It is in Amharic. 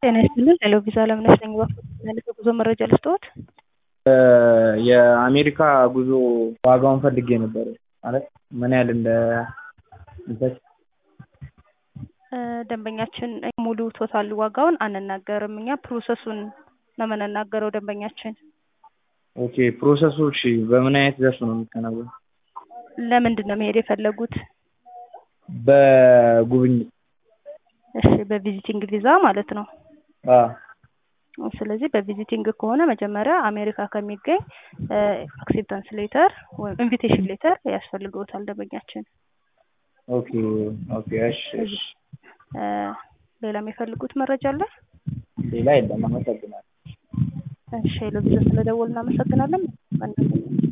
ጤና ይስጥልን ሄሎ ቪዛ አለምነሽ ነኝ። እባክዎት የጉዞ መረጃ ልስጥዎት? የአሜሪካ ጉዞ ዋጋውን ፈልጌ ነበር ማለት ምን ያህል እንደ ሚፈጅ ደንበኛችን ሙሉ ቶታል ዋጋውን አንናገርም እኛ ፕሮሰሱን ነው የምንናገረው ደንበኛችን። ኦኬ ፕሮሰሱ እሺ በምን አይነት ዘርፍ ነው የሚከናወነው? ለምንድን ነው መሄድ የፈለጉት? በጉብኝት እሺ በቪዚቲንግ ቪዛ ማለት ነው። አዎ ስለዚህ በቪዚቲንግ ከሆነ መጀመሪያ አሜሪካ ከሚገኝ አክሴፕታንስ ሌተር ወይም ኢንቪቴሽን ሌተር ያስፈልገውታል ደንበኛችን። ኦኬ ኦኬ እሺ እሺ ሌላ የሚፈልጉት መረጃ አለ? ሌላ የለም አመሰግናለሁ። እሺ ሄሎ ቪዛ ስለደወሉ እናመሰግናለን።